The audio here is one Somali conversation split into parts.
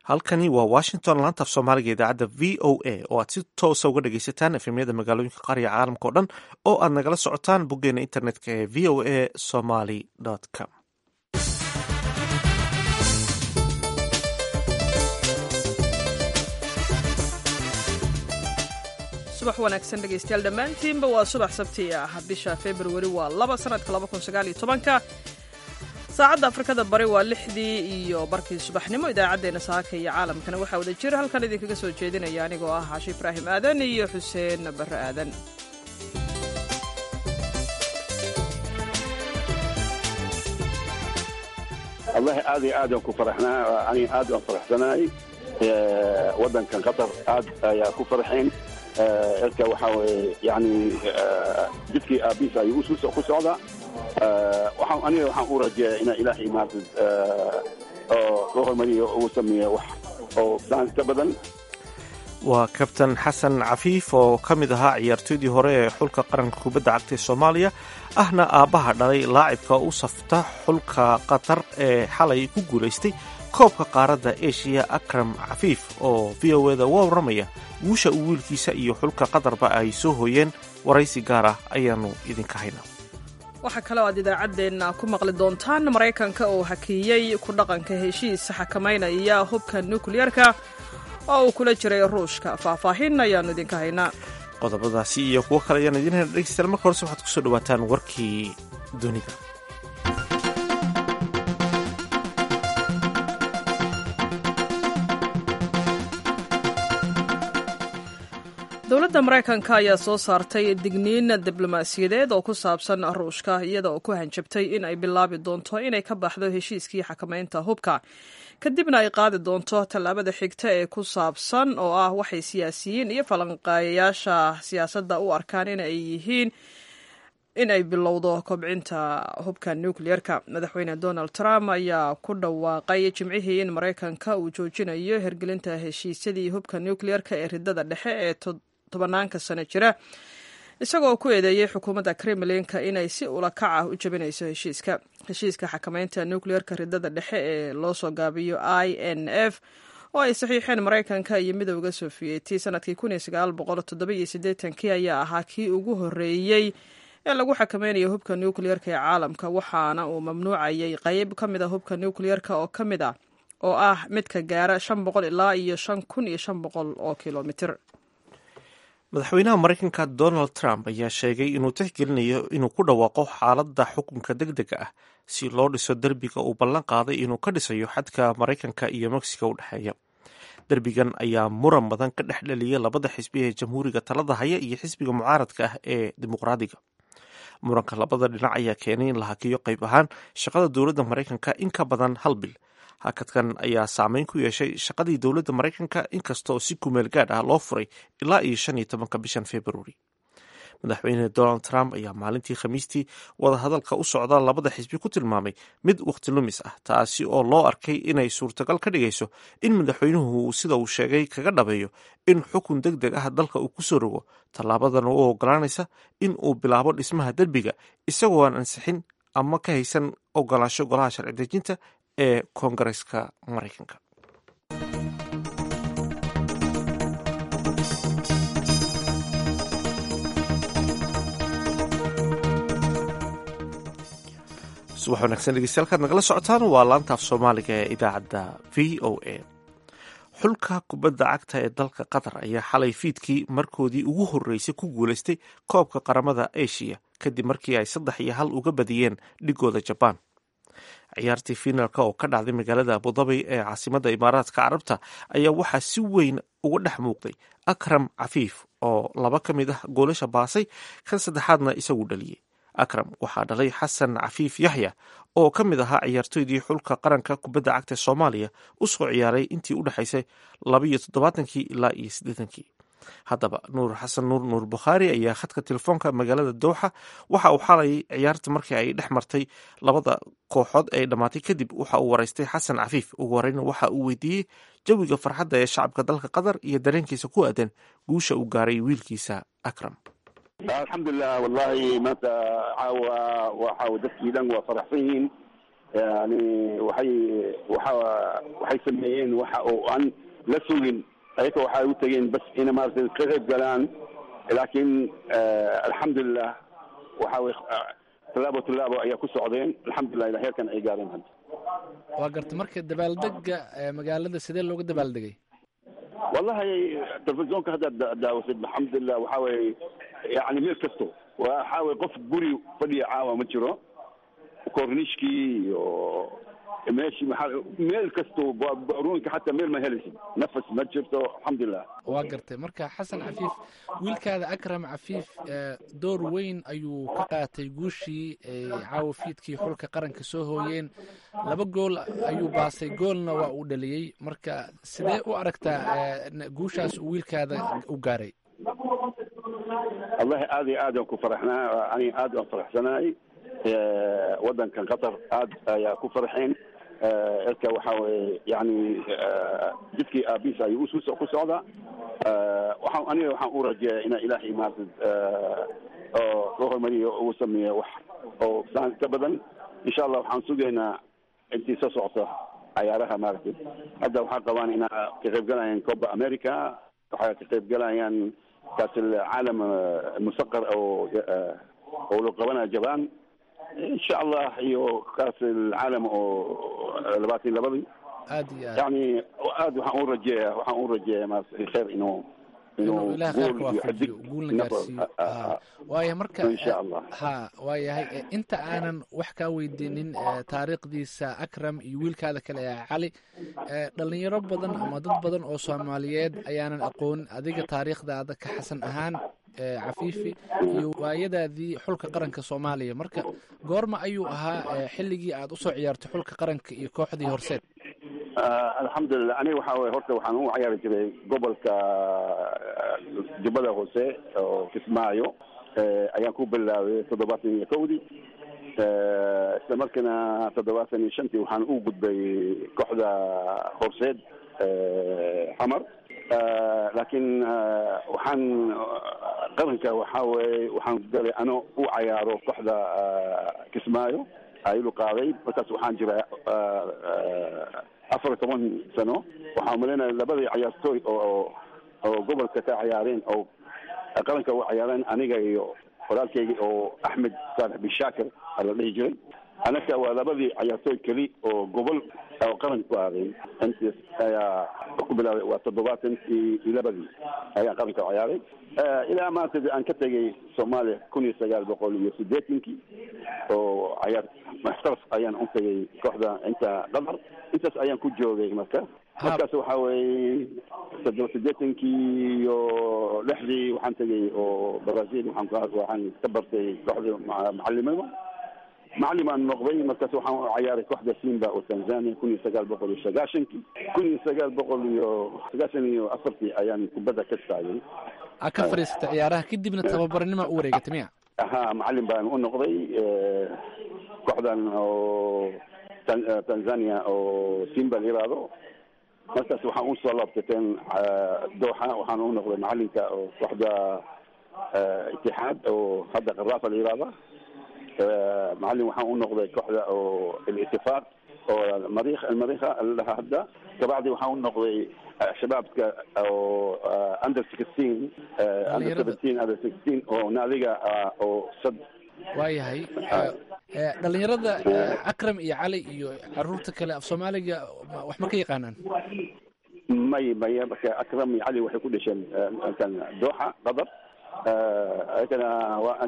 halkani waa washington laanta af soomaaliga idaacadda v o a oo aad si toosa uga dhagaysataan efemyada magaalooyinka qaariga caalamka o dhan oo aad nagala socotaan boggeena internetka ee v o a somaly com subax wanaagsan dhegaystayaal dhammaantiinba waa subax sabti ah bisha februari waa laba sanadka labakunsagaalyotobanka saacadda afrikada bari waa lixdii iyo barkii subaxnimo idaacaddeenna saaka iyo caalamkana waxaa wada jira halkan idinkaga soo jeedinaya anigoo ah caashi ibraahim aadan iyo xuseen barre aadan wallahi aad iyo aad aan ku faraxnaa aniga aad aan faraxsanahay waddankan qatar aad ayaa ku farxeen ilka waxaa weye yani jidkii aabiis ayuu ku socdaa waxaan aniga waxaan u rajeeya ina ilaahay maarta oo loo hormariyo ugu sameeya wax oo saan ka badan waa kabtan xasan cafiif oo ka mid ahaa ciyaartoydii hore ee xulka qaranka kubadda cagta ee soomaaliya ahna aabbaha dhalay laacibka u safta xulka qatar ee xalay ku guulaystay koobka qaaradda eshiya akram cafiif oo v o eda uga warramaya guusha uu wiilkiisa iyo xulka qatarba ay soo hooyeen waraysi gaar ah ayaannu idinka haynaa waxaa kaloo aad idaacaddeenna ku maqli doontaan maraykanka oo hakiiyey ku dhaqanka heshiis xakamaynaya hubka nukliyarka oo uu kula jiray ruushka faahfaahin ayaannu idinka haynaa qodobadaasi iyo kuwo kale ayaan idiin hayna dhegeystayaal marka horese waxaad kusoo dhawaataan warkii dunida dowladda maraykanka ayaa soo saartay digniin diblomaasiyadeed oo ku saabsan ruushka iyada oo ku hanjabtay in ay bilaabi doonto inay ka baxdo heshiiskii xakamaynta hubka kadibna ay qaadi doonto tallaabada xigta ee ku saabsan oo ah waxay siyaasiyiin iyo falanqeeyayaasha siyaasadda u arkaan in ay yihiin in ay bilowdo kobcinta hubka nukliyerka madaxweyne donald trump ayaa ku dhawaaqay jimcihii in maraykanka uu joojinayo hergelinta heshiisyadii hubka nukliyerka ee ridada dhexe ee tobanaanka sano jira isagoo ku eedeeyey xukuumadda kremlinka inay si ulakac ah u jabinayso heshiiska heshiiska xakamaynta nukliyerka ridada dhexe ee loo soo gaabiyo i n f oo ay saxiixeen maraykanka iyo midowda sofiyeeti sanadkii kii ayaa ahaa kii ugu horreeyey ee lagu xakamaynayo hubka nukliyerka ee caalamka waxaana uu mamnuucayay qayb ka mid a hubka nukliyerka oo ka mid ah oo ah midka gaara shan boqol ilaa iyo shan kun iyo shan boqol oo kilomitir madaxweynaha maraykanka donald trump ayaa sheegay inuu tixgelinayo inuu ku dhawaaqo xaaladda xukunka deg dega ah si loo dhiso derbiga uu ballan qaaday inuu ka dhisayo xadka maraykanka iyo mexico u dhexeeya derbigan ayaa muran badan ka dhex dhaliyay labada xisbi ee jamhuuriga talada haya iyo xisbiga mucaaradka ah ee dimuqraadiga muranka labada dhinac ayaa keenay in la hakiyo qayb ahaan shaqada dowladda maraykanka in ka badan hal bil hakadkan ayaa saameyn ku yeeshay shaqadii dowladda maraykanka inkastaoo si kumeel gaadh ah loo furay ilaa iyo shan iyo tobanka bishan februari madaxweyne donald trump ayaa maalintii khamiistii wadahadalka u socda labada xisbi ku tilmaamay mid wakhti lumis ah taasi oo loo arkay inay suurtagal ka dhigayso in madaxweynuhu sida uu sheegay kaga dhabeeyo in xukun deg deg ah dalka uu kusoo rogo tallaabadan u ogolaanaysa in uu bilaabo dhismaha derbiga isagoo aan ansixin ama ka haysan ogolaansho golaha sharci dejinta ee koongareska maraykanka subax wanaagsan dhegeystayaal nagala socotaan waa laanta af soomaaliga ee idaacadda v o a xulka kubadda cagta ee dalka qatar ayaa xalay fiidkii markoodii ugu horreysay ku guulaystay koobka qaramada eshiya kadib markii ay saddex iyo hal uga badiyeen dhigooda jabaan ciyaartii finaalka oo ka dhacday magaalada abudabi ee caasimadda imaaraadka carabta ayaa waxaa si weyn uga dhex muuqday akram cafiif oo laba ka mid ah goolasha baasay kan saddexaadna isagu dhaliyey akram waxaa dhalay xasan cafiif yaxya oo ka mid ahaa ciyaartoydii xulka qaranka kubadda cagta soomaaliya u soo ciyaaray intii u dhexaysay labaiyo toddobaatankii ilaa iyo siddeetankii haddaba nuur xasan nuur nuur bukhaari ayaa khadka telefoonka magaalada dowxa waxa uu xalay ciyaarta markii ay dhex martay labada kooxood ee dhammaatay kadib waxa uu waraystay xasan cafiif ugu horeyna waxa uu weydiiyey jawiga farxadda ee shacabka dalka qatar iyo dareenkiisa ku aadan guusha uu gaaray wiilkiisa akram alxamdulilah wallahi maanta caawa waxa dadkii dhan waa faraxsan yihiin yani waxay waxa waxay sameeyeen waxa oo aan la sugin ayaka waxay u tageen bas ina maaragtay ka qayb galaan laakiin alxamdulilah waxa way tallaabo tallaabo ayaa ku socdeen alxamdulilah ilaa heerkan ay gaareen hadda waa garta marka dabaaldega magaalada sidee looga dabaaldegay wallahi telefisonka haddaad daawatid alxamdulilah waxa weye yani meel kasto waxa weye qof guri fadhiya caawa ma jiro kornishkii iyo meeshi maxaa meel kasto baruunka xataa meel ma helaysid nafas ma jirto alxamdulilah waa gartay marka xasan cafiif wiilkaada akram cafiif door weyn ayuu ka qaatay guushii caawa fiidkii xulka qaranka soo hooyeen laba gool ayuu baasay goolna waa uu dhaliyey marka sidee u aragtaa guushaas uu wiilkaada u gaaray wallahi aad iyo aad aan ku faraxnaa ani aad aan faraxsanahay wadankan qatar aad ayaa ku farxeen elka waxa weye yani jidkii aabiis ayuu usu ku socdaa waxaan aniga waxaan u rajeeya ina ilaahay maarata oo loo horumariyo uu sameeyo wax oo saan ka badan insha allah waxaan sugaynaa intii soo socota cayaaraha maaragtay hadda waxaa qabaan ina ka qaybgalayaan coba america waxay ka qaybgalayaan kaas caalam musaqar oo oo la qabanaya jaban insha allah iyo kaas alcaalam oo labaatan labadii aad iyo aad yani aad waxaan u rajeeya waxaan u rajeeya maarata khayr inuu inuu ilaah khayrka waafajiyo guulna gaarsiiyo waaya marka insha allah ha waayahay inta aanan wax kaa weydiinin taariikhdiisa akram iyo wiilkaada kale ee cali dhalinyaro badan ama dad badan oo soomaaliyeed ayaanan aqoon adiga taariikhdaada ka xasan ahaan cafiifi iyo waayadaadii xulka qaranka soomaaliya marka goorma ayuu ahaa xilligii aad usoo ciyaartay xulka qaranka iyo kooxdii horseed alxamdulilah aniga waxa weye horta waxaan u ciyaari jiray gobolka jubbada hoose oo kismaayo ayaan ku bilaabay toddobaatan iyo kowdii isla markiina toddobaatan iyo shantii waxaan u gudbay kooxda horseed xamar laakiin waxaan qaranka waxa weye waxaan galay ano u cayaaro kooxda kismaayo aylu qaaday markaas waxaan jira afar iyo toban sano waxaa umalaynaya labadii cayaartooy oo oo gobolka ka cayaareen oo qaranka u cayaareen aniga iyo walaalkayga oo axmed saalex bin shaakir aa la dhihi jiray anaka waa labadii cayaartooy keli oo gobol oo qaranka ku aaday intaas ayaa ku bilaabay waa toddobaatankii iyo labadii ayaan qaranka u cayaaray ilaa maanta aan ka tegay soomaaliya kun iyo sagaal boqol iyo sideetankii oo cayaar maxtaraf ayaan u tegay kooxda inta qatar intaas ayaan ku joogay marka markaas waxa weeye toddoba sideetankii iyo lixdii waxaan tegay oo brazil waxaan waxaan ka bartay kooxda macalimada macallim aan noqday markaas waxaan u cayaaray kooxda simba oo tanzania kun iyo sagaal boqol iyo sagaashankii kun iyo sagaal boqol iyo sagaashan iyo afartii ayaan kubadda ka taagay a ka fadhiisatay ciyaaraha kadibna tababarnima u wareegatay miya ha macalin baan u noqday kooxdan oo tanzania oo simba la yiraahdo markaas waxaan usoo laabtateen dooxa waxaan u noqday macalinka oo kooxda itixaad oo hadda qaraafa la yiraahda macalin waxaan u noqday kooxda oo alitifaaq oo mariikh almariikha ladhaha hadda kabacdi waxaan u noqday shabaabka oo under sixteen under seventeen under sixteen oo naadiga oo sad waayahay dhalinyarada akram iyo cali iyo caruurta kale af soomaaliga wax ma ka yaqaanaan may may marka akram iyo cali waxay ku dhasheen kan dooxa qatar ayagana waa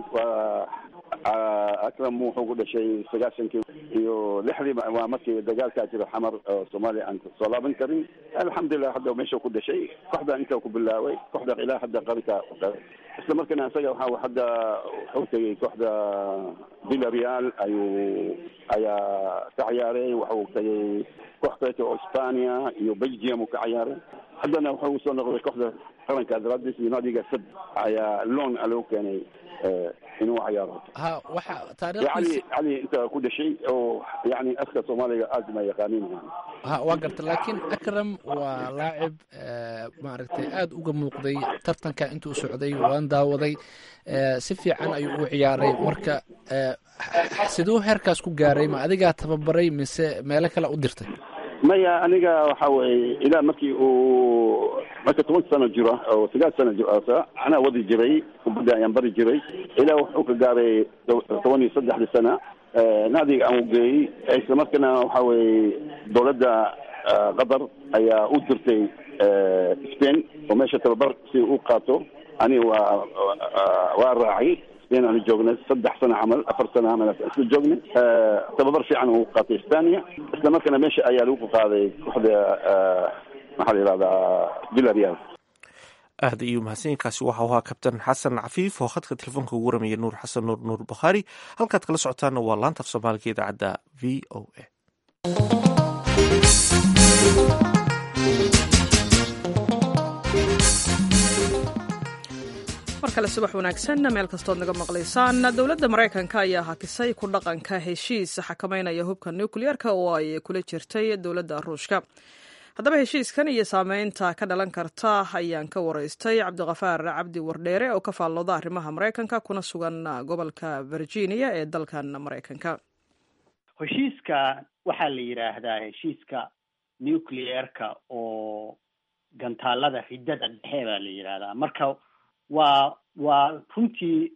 waa akram wuxuu ku dhashay sagaashankii iyo lixdii waa markii dagaalkaa jira xamar oo soomaaliya aan soo laaban karin alxamdulilah hadda meesha ku dhashay kooxda inta ku bilaaway kooxda ilaa hadda qaranka isla markana isaga waxa hadda wuxuu tegay kooxda villareal ayuu ayaa ka ciyaaray waxuu tegay koox kaleeto oo hispania iyo belgium uu ka ciyaaray haddana wuxuu soo noqday kooxda qaranka adradis iyo naadiga sad ayaa loan loo keenay inuu cayaaro ha waxa cali taariikhdiisa cali inta ku dhashay oo yani aska soomaaliga aad ma yaqaanin ha waa garta laakiin akram waa laacib eh, maaragtay aada uga muuqday tartanka intuu socday waan daawaday eh, si fiican ayuu u ciyaaray marka eh, siduu heerkaas ku gaaray ma adigaa tababaray mise meelo kale u dirtay maya aniga waxa weeye ilaa markii uu marka toban sano jiro oo sagaal sano jiro anaa wadi jiray kubadda ayaan bari jiray ilaa wuxuu ka gaaray toban iyo saddexdii sana nacdiga aan ugeeyey isla markana waxa weeye dowladda ah, qatar ayaa u dirtay eh, spain oo meesha tababar si u qaato ani waa waa- waa raacay spain aanu joognay saddex sano camal afar sano camal isla joognay Eh, tababar fiican uu qaatay spania isla markana meesha ayaa lagu qaaday kooxda eh, maxaa la yidhahdaa villarreal aad ayuu mahadsanyainkaasi waxau ahaa kabtan xasan cafiif oo khadka telefoonka ugu ramaya nuur xasan nuur nuur bakhaari halkaad kala socotaana waa laanta af soomaaliga idaacadda v o a mar kale subax wanaagsan meel kastood naga maqlaysaan dowladda maraykanka ayaa hakisay ku dhaqanka heshiis xakameynaya hubka nukliyeerka oo ay kula jirtay dowladda ruushka haddaba heshiiskan iyo saameynta ka dhalan karta ayaan ka waraystay cabdiqafaar cabdi wardheere oo ka faallooda arrimaha maraykanka kuna sugan gobolka virginia ee dalkan maraykanka heshiiska waxaa la yidhaahdaa heshiiska nucleerka oo gantaalada riddada dhexe baa la yidhaahdaa marka waa waa runtii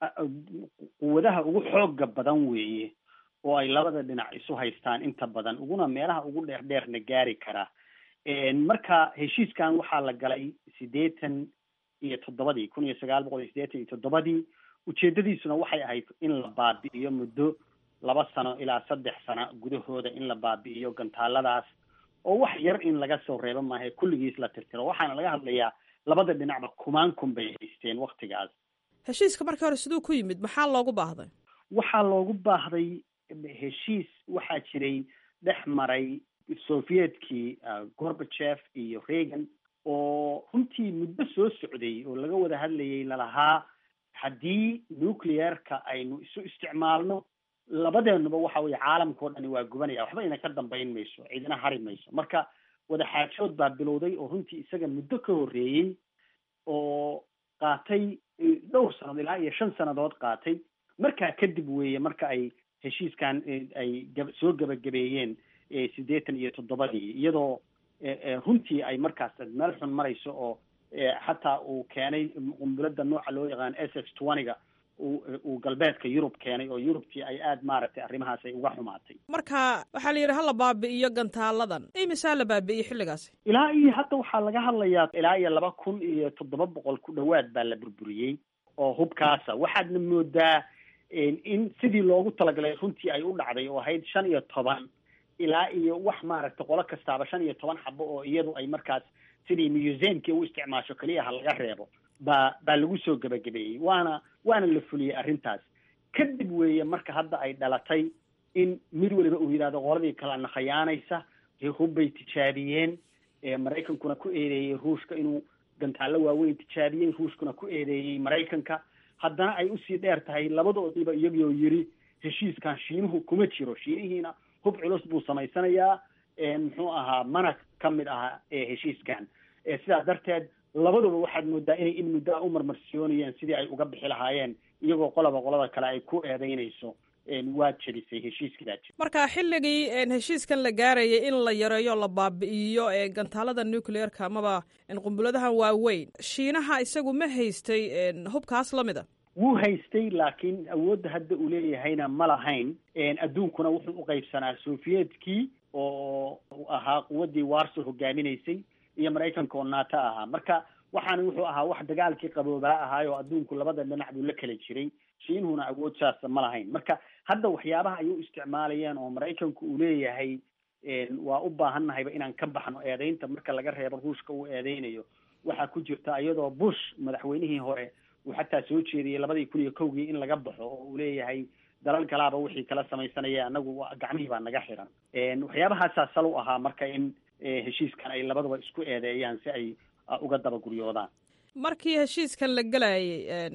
quwadaha ugu xooga badan weeye oo ay labada dhinac isu haystaan inta badan uguna meelaha ugu dheer dheerna gaari kara marka heshiiskan waxaa la galay siddeetan iyo toddobadii kun iyo sagaal boqol iyo siddeetan iyo toddobadii ujeedadiisuna waxay ahayd in la baabi'iyo muddo laba sano ilaa saddex sano gudahooda in la baabi'iyo gantaaladaas oo wax yar in laga soo reebo maahe kulligiis la tirtiro waxaana laga hadlayaa labada dhinacba kumaan kun bay haysteen waktigaas heshiiska markii hore siduu ku yimid maxaa loogu baahday waxaa loogu baahday heshiis waxaa jiray dhex maray sovietkii gorbachev iyo reagan oo runtii muddo soo socday oo laga wada hadlayay lalahaa haddii nucleerka aynu isu isticmaalno labadeennuba waxa weye caalamkao dhani waa gubanaya waxba ina ka dambayn mayso cidina hari mayso marka wadaxaajood baa bilowday oo runtii isaga muddo ka horreeyey oo qaatay dhowr sannadood ilaa iyo shan sannadood qaatay markaa kadib weeye marka ay heshiiskan ay gab soo gebagabeeyeen siddeetan iyo toddobadii iyadoo runtii ay markaas meel xun marayso oo xataa uu keenay qumbuladda nooca loo yaqaan s s twentyga uu galbeedka yurub keenay oo yurubtii ay aada maaragtay arrimahaas ay uga xumaatay marka waxaa la yidhi hala baabi'iyo gantaaladan imisaa la baabi'iyey xilligaasi ilaa iyo hadda waxaa laga hadlayaa ilaa iyo laba kun iyo toddoba boqol ku dhowaad baa la burburiyey oo hubkaasa waxaadna moodaa in sidii loogu talagalay runtii ay u dhacday oo ahayd shan iyo toban ilaa iyo wax maaragtay qolo kastaaba shan iyo toban xabo oo iyadu ay markaas sidii museumkii u isticmaasho keliya ha laga reebo baa baa lagu soo gebagabeeyey waana waana la fuliyey arrintaas kadib weeye marka hadda ay dhalatay in mid waliba uu yidhahdo qoladii kalena khayaanaysa hubbay tijaabiyeen maraykankuna ku eedeeyey ruushka inuu gantaallo waaweyn tijaabiyey ruushkuna ku eedeeyey maraykanka haddana ay usii dheer tahay labadoodiiba iyagoo yiri heshiiskan shiinuhu kuma jiro shiinihiina hub culus buu samaysanayaa muxuu ahaa mana ka mid aha heshiiskan sidaas darteed labaduba waxaad moodaa inay in muddo a u marmarsiyoonayeen sidii ay uga bixi lahaayeen iyagoo qolaba qolada kale ay ku eedeynayso waad jebisay heshiiskii baa jebisay marka xilligii heshiiskan la gaarayay in la yareeyo la baabi'iyo gantaalada nucleerka amaba qumbuladahan waaweyn shiinaha isagu ma haystay hubkaas lamid a wuu haystay laakiin awoodda hadda uu leeyahayna ma lahayn adduunkuna wuxuu u qaybsanaa sovietkii oo ahaa quwaddii warso hogaaminaysay iyo maraykanka oo nato ahaa marka waxaana wuxuu ahaa wax dagaalkii qaboobaa ahaay oo adduunku labada dhinac buu la kala jiray shiinuhuna awood saasa ma lahayn marka hadda waxyaabaha ay u isticmaalayeen oo maraykanku uu leeyahay waa u baahannahayba inaan ka baxno eedeynta marka laga reebo ruushka uu eedeynayo waxaa ku jirta iyadoo bush madaxweynihii hore uu xataa soo jeediyey labadii kun iyo kowgii in laga baxo oo uu leeyahay dalal kalaaba wixii kala samaysanaya anagu gacmihii baa naga xiran waxyaabahaasaa sal u ahaa marka in heshiiskan ay labaduba isku eedeeyaan si ay uga dabaguryoodaan markii heshiiskan la gelayay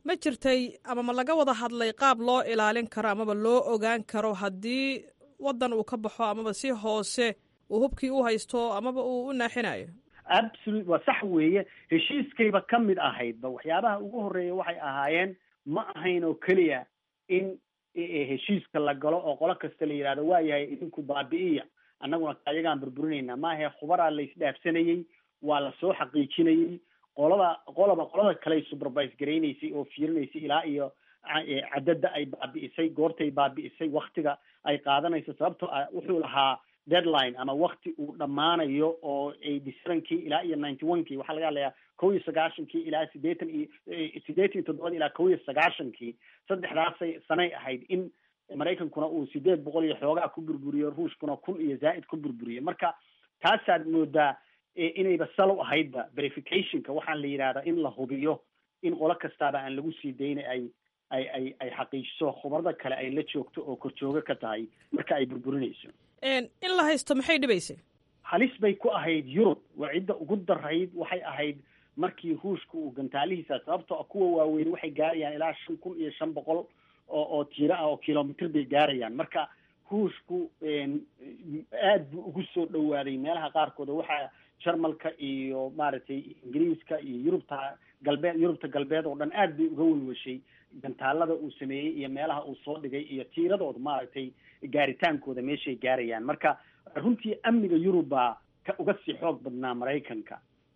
ma jirtay ama ma laga wada hadlay qaab loo ilaalin karo amaba loo ogaan karo haddii waddan uu ka baxo amaba si hoose uu hubkii u haysto amaba uu u naaxinayo absolute waa sax weeye heshiiskayba ka mid ahaydba waxyaabaha ugu horreeya waxay ahaayeen ma ahayn oo keliya in heshiiska la galo oo qolo kasta la yidhahdo waa yahay idinku baabi'iya annaguna ayagaan burburinaynaa maahe khubaraa la isdhaafsanayey waa lasoo xaqiijinayey qolada qoloba qolada kaley supervise garaynaysay oo fiirinaysay ilaa iyo cadada ay baabi'isay goortay baabi'isay waktiga ay qaadanayso sababtoo ah wuxuu lahaa deadline ama wakti uu dhammaanayo oo eighty sevenkii ilaa iyo ninety one kii waxaa laga hadlayaa kow iyo sagaashankii ilaa siddeetan iyo siddeetan iyo toddobada ilaa kow iyo sagaashankii saddexdaasay sanay ahayd in maraykankuna uu sideed boqol iyo xoogaa ku burburiyo ruushkuna kun iyo zaa'id ku burburiyo marka taasaad moodaa inayba salo ahaydba verificationka waxaan la yidhahdaa in la hubiyo in qolo kastaaba aan lagu sii daynay ay ay ay ay xaqiijiso khubarada kale ay la joogto oo korjoogo ka tahay marka ay burburinayso in la haysto maxay dhibaysay halis bay ku ahayd yurub waa cidda ugu darayd waxay ahayd markii ruushka uu gantaalihiisa sababtoo a kuwa waaweyn waxay gaarayaan ilaa shan kun iyo shan boqol oo oo tiiro ah oo kilomitr bay gaarayaan marka ruushku aad buu ugu soo dhawaaday meelaha qaarkood oo waxaa jarmalka iyo maaragtay ingiriiska iyo yurubta galbeed yurubta galbeed oo dhan aad bay uga welweshay gantaalada uu sameeyey iyo meelaha uu soo dhigay iyo tiiradooda maaragtay gaaritaankooda meeshay gaarayaan marka runtii amniga yurub baa ka uga sii xoog badnaa maraykanka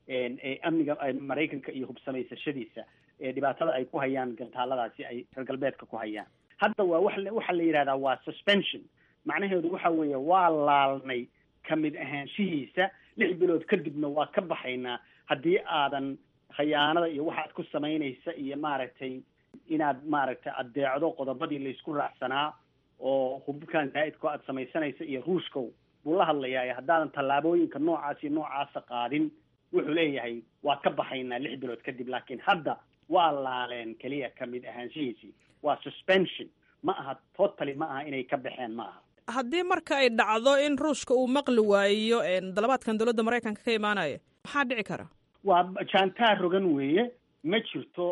amniga maraykanka iyo hubsamaysashadiisa dhibaatada ay ku hayaan gantaaladaasi ay reer galbeedka ku hayaan hadda waa wa waxaa la yidhahdaa waa suspension macnaheedu waxa weeye waa laalnay kamid ahaanshihiisa lix bilood kadibna waa ka baxaynaa haddii aadan khayaanada iyo waxaad ku samaynaysa iyo maaragtay inaad maaragtay addeecdo qodobadii laysku raacsanaa oo hubkan zaa'idko aad samaysanaysa iyo ruushkow buu la hadlayaa haddaadan tallaabooyinka noocaas iyo noocaasa qaadin wuxuu leeyahay waa ka baxaynaa lix bilood kadib laakiin hadda waa laaleen keliya kamid ahaanshihiisii waa suspension ma aha totally ma aha inay ka baxeen ma aha haddii marka ay dhacdo in ruushka uu maqli waayo dalabaadkan dowladda maraykanka ka imaanaya maxaa dhici kara waa jaantaa rogan weeye ma jirto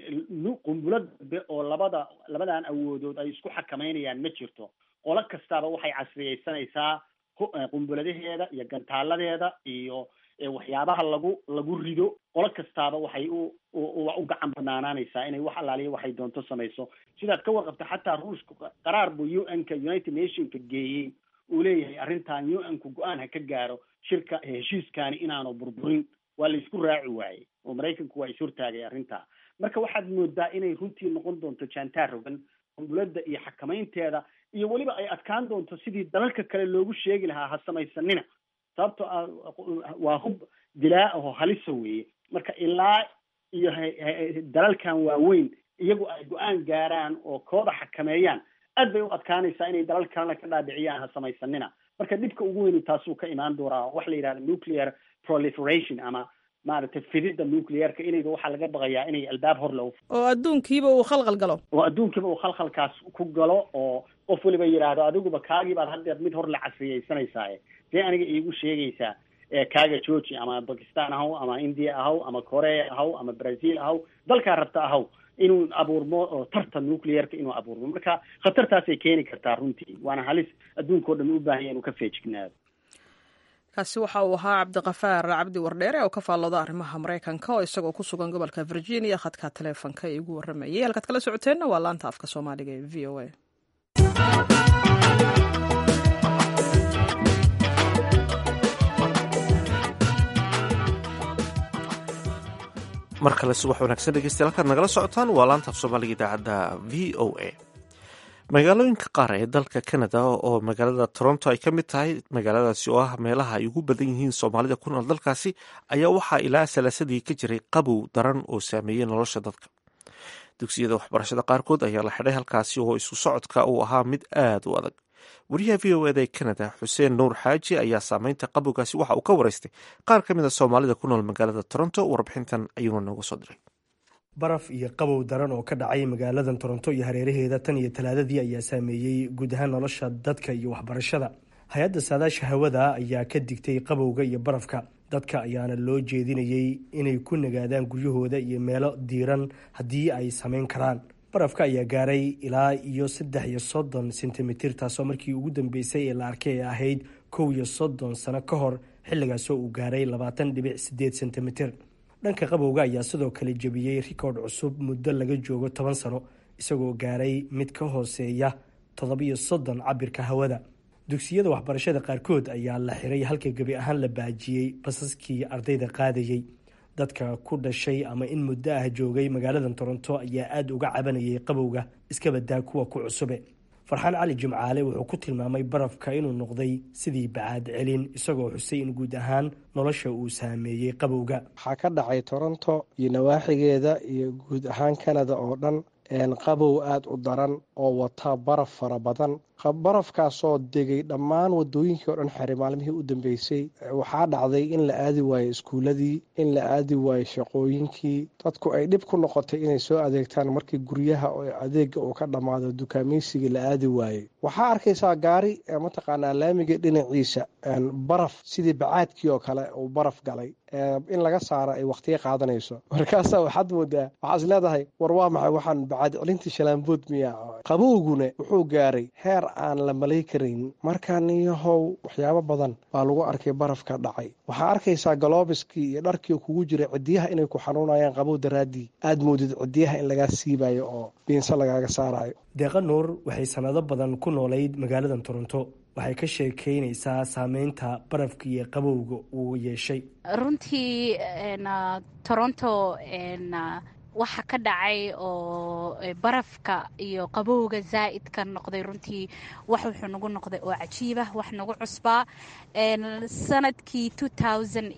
qumbulo dambe oo labada labadan awoodood ay isku xakamaynayaan ma jirto qolo kastaaba waxay casriyeysanaysaa qumbuladaheeda iyo gantaaladeeda iyo waxyaabaha lagu lagu rido qolo kastaaba waxay u u gacan banaanaanaysaa inay wax allaaliya waxay doonto samayso sidaad ka warqabta xataa ruushka qaraar buu u n ka united nationka geeyey uu leeyahay arrintan u n ku go-aan ha ka gaaro shirka heshiiskaani inaanu burburin waa la isku raaci waayey oo maraykanku waa ishortaagay arrintaa marka waxaad moodaa inay runtii noqon doonto jaantaar rogan qumbulada iyo xakamaynteeda iyo weliba ay adkaan doonto sidii dalalka kale loogu sheegi lahaa ha samaysanina sababto ah waa hub dilaa aho halisa weeye marka ilaa iyo dalalkan waaweyn iyagu ay go-aan gaaraan oo kooda xakameeyaan aad bay u adkaanaysaa inay dalal kalena ka dhaadhiciyaan ha samaysanina marka dhibka ugu weyni taasuu ka imaan doonaa waxa la yidhahda nuclear proliferation ama maaragtay fidida nuclearka inayba waxaa laga baqayaa inay albaab hor lo oo adduunkiiba uu khalkhal galo oo adduunkiiba uu khalkhalkaas ku galo oo qof weliba yidhaahdo adiguba kaagii baad haddeer mid hor la casriyeysanaysaa dee aniga iigu sheegaysaa kaaga georgi ama bakistan ahaw ama india ahaw ama korea ahaw ama brazil ahaw dalkaa rabta ahaw inuu abuurmo oo tarta nuclearka inuu abuurmo marka khatartaasay keeni kartaa runtii waana halis adduunkao dhan u baahanya inuu ka feejignaado kaasi waxa uu ahaa cabdiqafaar cabdi wardheere oo ka faallooda arrimaha maraykanka oo isagoo ku sugan gobolka virginia khadka taleefonka ee igu warramayay halkaad kala socoteenna waa laanta afka soomaaliga ee v o a mar kale subax wanaagsan dhegeystayaal halkaad nagala socotaan waa laanta af soomaaliga idaacadda v o a magaalooyinka qaar ee dalka canada oo magaalada toronto ay ka mid tahay magaaladaasi oo ah meelaha ay ugu badan yihiin soomaalida ku nool dalkaasi ayaa waxaa ilaa salaasadii ka jiray qabow daran oo saameeyey nolosha dadka dugsiyada waxbarashada qaarkood ayaa la xidhay halkaasi oo isu socodka uu ahaa mid aad u adag wariyaha v o eda ee canada xuseen nuur xaaji ayaa saameynta qabowgaasi waxa uu ka waraystay qaar ka mid a soomaalida ku nool magaalada toronto warbixintan ayuuna nooga soo diray baraf iyo qabow daran oo ka dhacay magaaladan toronto iyo hareeraheeda tan iyo talaadadii ayaa saameeyey guud ahaan nolosha dadka iyo waxbarashada hay-adda saadaasha hawada ayaa ka digtay qabowga iyo barafka dadka ayaana loo jeedinayay inay ku nagaadaan guryahooda iyo meelo diiran haddii ay samayn karaan barafka ayaa gaaray ilaa iyo saddex iyo soddon sentimitir taasoo markii ugu dambeysay ee la arkay ee ahayd kow iyo soddon sano ka hor xilligaasoo uu gaaray labaatan dhibic sideed sentimitir dhanka qabowga ayaa sidoo kale jebiyey rikoodh cusub muddo laga joogo toban sano isagoo gaaray mid ka hooseeya toddobiyo soddon cabirka hawada dugsiyada waxbarashada qaarkood ayaa la xiray halka gebi ahaan la baajiyey basaskii ardayda qaadayey dadka ku dhashay ama in muddo ah joogay magaalada toronto ayaa aada uga cabanayay qabowga iska badaa kuwa ku cusube farxaan cali jimcaale wuxuu ku tilmaamay barafka inuu noqday sidii bacaad celin isagoo xusay in guud ahaan nolosha uu saameeyey qabowga waxaa ka dhacay toronto iyo nawaaxigeeda iyo guud ahaan kanada oo dhan qabow aada u daran oo wata baraf fara badan barafkaasoo degay dhammaan wadooyinkii oo dhan xere maalmihii u dambeysay waxaa dhacday in la aadi waayo iskuuladii in la aadi waayo shaqooyinkii dadku ay dhib ku noqotay inay soo adeegtaan markii guryaha oo adeega uu ka dhammaado dukaameysigii la aadi waayey waxaa arkaysaa gaari mataqaanaa laamiga dhinaciisa baraf sidii bacaadkii oo kale uu baraf galay in laga saaro ay wakhtiga qaadanayso markaasaa waxaad moodaa waxaas leedahay war waa maxay waxaan bacaad celintii shalaambood miya qabowguna wuxuu gaaray heer aan la malay karayn markaa niyahow waxyaabo badan baa lagu arkay barafka dhacay waxaa arkaysaa galoobiskii iyo dharkii kugu jira cidiyaha inay ku xanuunayaan qabow daraaddii aad moodid cidiyaha in lagaa siibayo oo biinse lagaaga saarayo deeqa nuur waxay sanado badan ku noolayd magaalada toronto waxay ka sheekeynaysaa saameynta barafka iyo qabowga uu yeeshay runtii toronto waxa ka dhacay oo barafka iyo qabowga zaa'idka noqday runtii wax wuxuu nagu noqday oo cajiibah wax nagu cusbaa sanadkii two thousand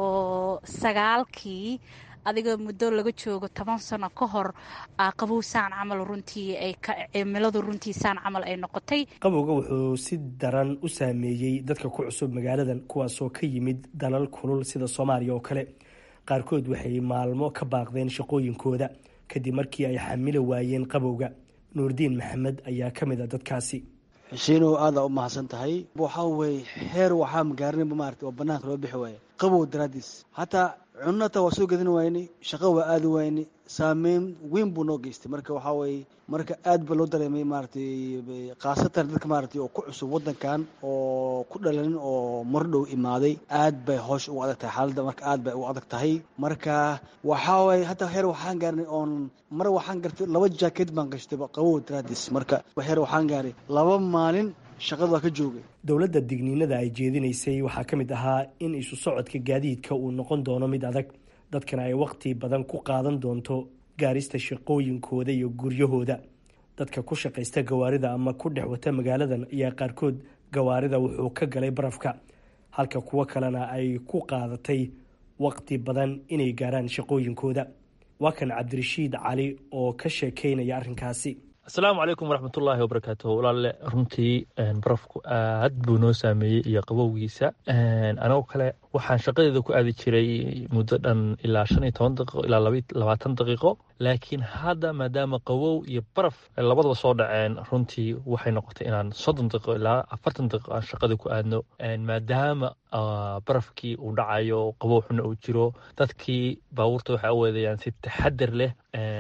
iyo sagaalkii adiga muddo laga joogo toban sano ka hor qabow saan camal runtii ay cimiladu runtii saan camal ay noqotay qabowga wuxuu si daran u saameeyey dadka ku cusub magaaladan kuwaasoo ka yimid dalal kulul sida soomaaliya oo kale qaarkood waxay maalmo ka baaqdeen shaqooyinkooda kadib markii ay xamili waayeen qabowga nuurdiin maxamed ayaa ka mid a dadkaasi xushiinow aada u mahadsan tahay waxaa weye heer waxaa magaarinaba maarata oo banaanka loo bixi waaya qabow daraadiis hataa cunata waa soo gedin waayni shaqo waa aadi waayni saameyn weyn buu noo geystay marka waxaa weye marka aad ba loo dareemay maaratay khaasatan dadka maaratay oo ku cusub waddankan oo ku dhalanin oo mardhow imaaday aad bay hoosh ugu adag tahay xaaladda marka aad bay ugu adag tahay marka waxaa waye hataa heer waxaan gaarnay oon mar waxaan gartay laba jaakeed baan gashtay qabow daraadiis marka heer waxaan gaaray laba maalin shaqada waa ka joogay dowladda digniinada ay jeedinaysay waxaa ka mid ahaa in isu socodka gaadiidka uu noqon doono mid adag dadkana ay wakhti badan ku qaadan doonto gaarista shaqooyinkooda iyo guryahooda dadka ku shaqaysta gawaarida ama ku dhex wata magaaladan ayaa qaarkood gawaarida wuxuu ka galay barafka halka kuwo kalena ay ku qaadatay wakhti badan inay gaaraan shaqooyinkooda waa kan cabdirashiid cali oo ka sheekeynaya arrinkaasi asalaamu calaykum waraxmatullaahi wabarakaatu walaale runtii barafku aad buu noo saameeyey iyo qabowgiisa anagoo kale waxaan shaqadeeda ku aadi jiray muddo dhan ilaa shan iyo toban daqiiqo ilaa labaatan daqiiqo laakiin hadda maadaama qawow iyo baraf labadaba soo dhaceen runtii waxay noqotay inaan soddon daqiiqo ilaa afartan daqiiqo aan shaqada ku aadno maadaama barafkii uu dhacayo qabow xuna uu jiro dadkii baabuurta waxay aweedayaan si taxadar leh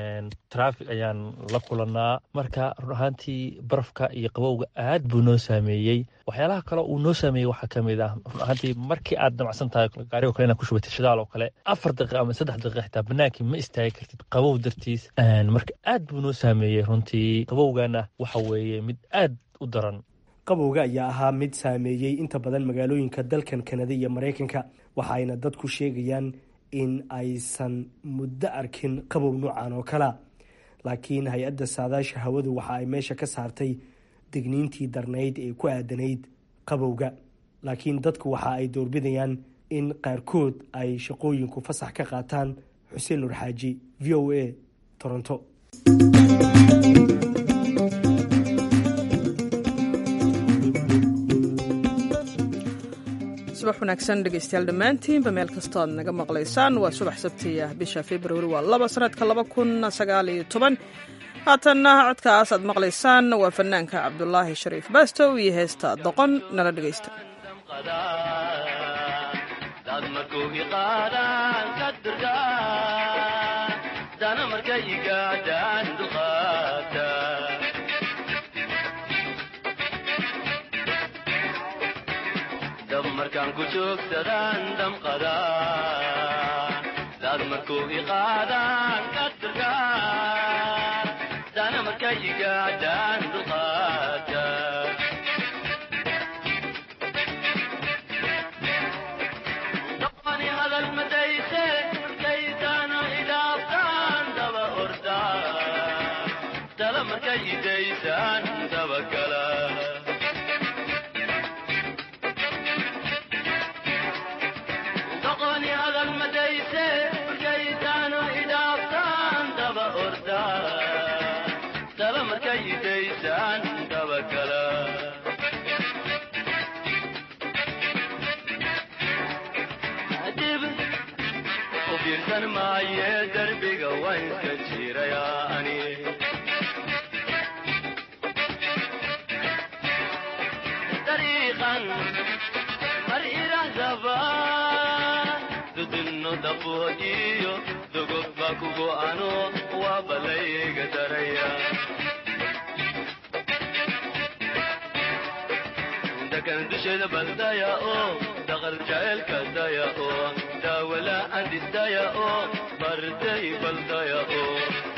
traffic ayaan la kulanaa marka run ahaantii barafka iyo qabowga aad buu noo saameeyey waxyaalaha kale uu noo saameeyey waxaa ka mid ah run ahaantii markii aad damacsan tahay gaarigo kale inaad ku shubatay shidaal oo kale afar daqiiqa ama saddex daqiiqa xitaa banaankii ma istaagi kartid qabow dartiis marka aad buu noo saameeyey runtii qabowgana waxa weeye mid aad u daran qabowga ayaa ahaa mid saameeyey inta badan magaalooyinka dalkan kanada iyo maraykanka waxa ayna dadku sheegayaan in aysan muddo arkin qabow noocan oo kalea laakiin hay-adda saadaasha hawadu waxa ay meesha ka saartay digniintii darnayd ee ku aadanayd qabowga laakiin dadku waxa ay doorbidayaan in qaarkood ay shaqooyinku fasax ka qaataan xuseen nur xaaji v o a toronto subax wanaagsan dhegeystayaal dhammaantiinba meel kastoo aad naga maqlaysaan waa subax sabtiya bisha februari waa laba sanadka laba kun sagaal iyo toban haatanna codkaas aad maqlaysaan waa fanaanka cabdulaahi shariif baastow iyo heesta doqon nala dhegeysta dad markuu iqaadaan ka durkaa dana markay igaadaan dulqaata dab markaan ku joogsadaan damqada dad markuu iqaadaan ka durkaa dana markay igaadaan dulqaata doqoni hadal madayse markaytaana idhaaftaan daba orda tala markay idaysaan dabakala dib u fiirsan maaye derbiga waan iska jirayaa ani mar irahdaba dudinno daboodiyo dogobba kugo ano waa balayga daraya dakan dusheeda baldaya oo daqal jaceelka daya oo daawala andistaya oo barday baldaya oo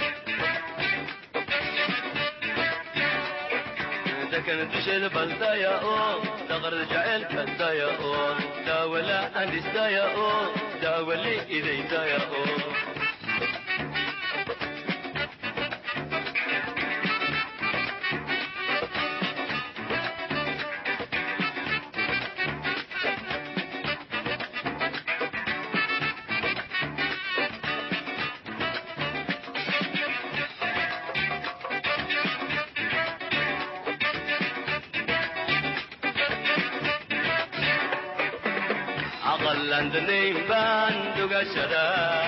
dakan dusheeda baldaya oo daqar jaceelka daya oo daawala andisdaya oo daawali idaydaya oo aqalandanayn baan dugashada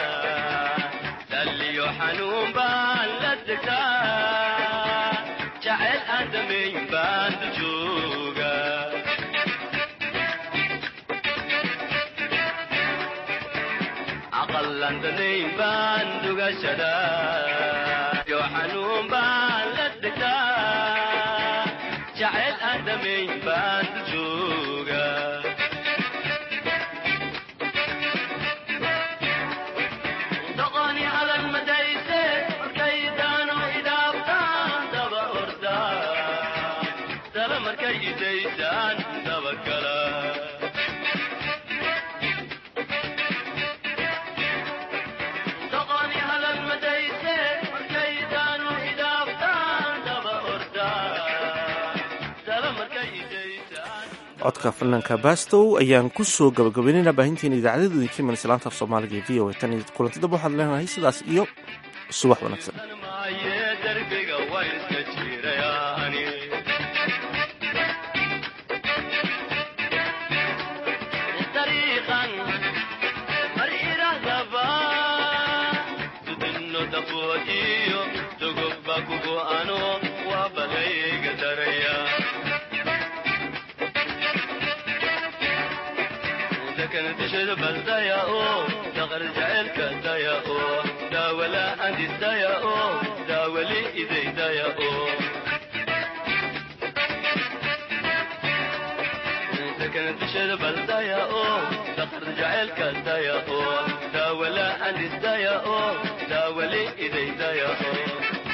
daliyo xanuun baan la degtaa jacayl aan damayn baan dujooga aqalandanayn baan dugashada yo xanuun baan la degtaa jacayl aan damayn baan dujooga codka fanaanka bastow ayaan ku soo gabagabaynaynaa baahinteena idaacadada idinka iman islaanta af soomaaliga ee v o a tan iyo kulanti dab waxaad leenahay sidaas iyo subax wanaagsan dusheeda baldaya oo daqar jaceelka daya oo daawala andisdaya oo daawali idaydaya oo dakana dusheeda baldaya oo daqar jaceelka daya oo daawala andisdaya oo daawali idaydaya oo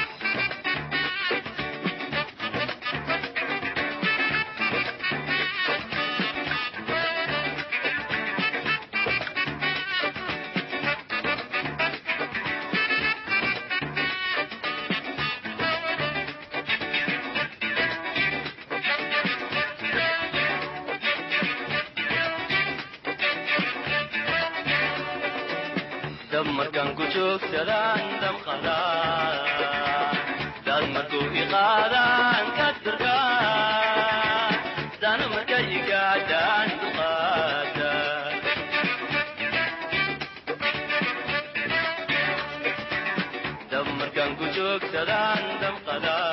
dab markaan ku joogsadaan damqadaan dad markuu iqaadaan ka durkaan dana markay igaadaan duqaada dab markaan ku joogsadaan damqadaan